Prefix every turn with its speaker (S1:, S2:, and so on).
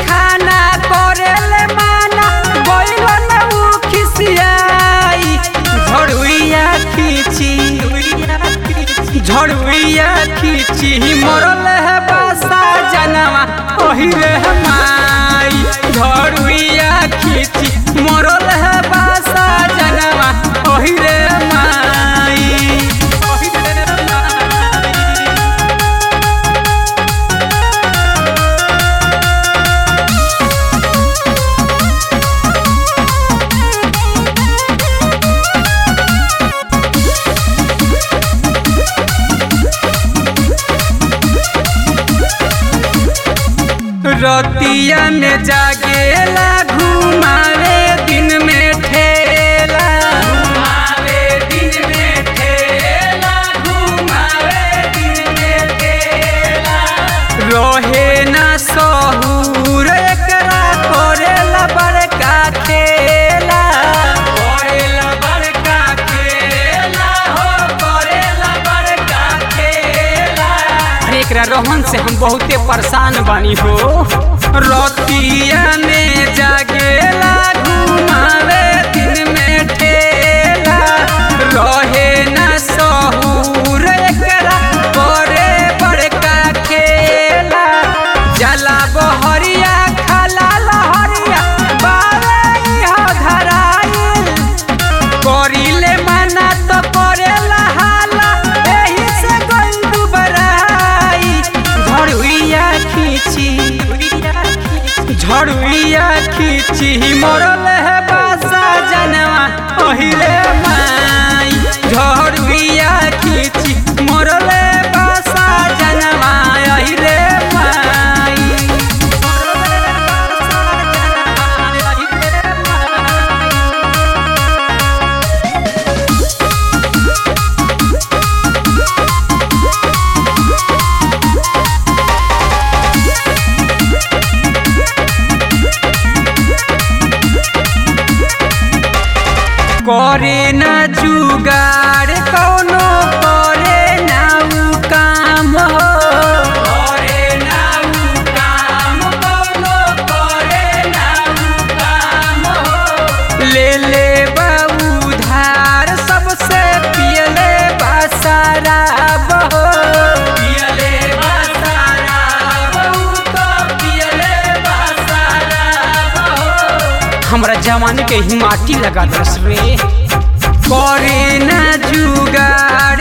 S1: खाना करेले माना गइलो न उ खिसियाई झड़ुइया खींची झड़ुइया खींची मरल है बसा जनवा ओहिरे माई झड़ुइया खींची मरल है बसा जनवा ओहिरे माई ओहिरे माई रतिया में जागेला घुमावे दिन में ठेला घुमावे दिन में ठेला घुमावे दिन में ठेला रहे ना सहूर एकरा करेला बड़का खेला करेला बड़का खेला हो करेला बड़का खेला अरे एकरा रोहन से हम बहुते परेशान बानी हो रतिया में जागेला घुमावे दिन में ठेला रहे ना सहूर एकरा करे बड़का खेला जला बहरिया खाला लहरिया बावे इहो धराइल करिले मना तो करेला हाला एही से गइल दुबराई झड़ुइया खींची झड़ुइया खींची मरल है बासा जनवा ओहिले माई झड़ुइया खींची मरल है बासा जनवा ओहिले माई मरल है बासा जनवा ओहिले माई करे ना जुगाड़ कौनो करे ना उ काम हो करे ना उ काम कौनो करे ना उ काम हो ले ले बाबू धार सबसे पियले बा शराब हो पियले बा शराब उ तो पियले बा शराब हो हमरा जवानी के ही माटी लगा दस रे करे ना जुगाड़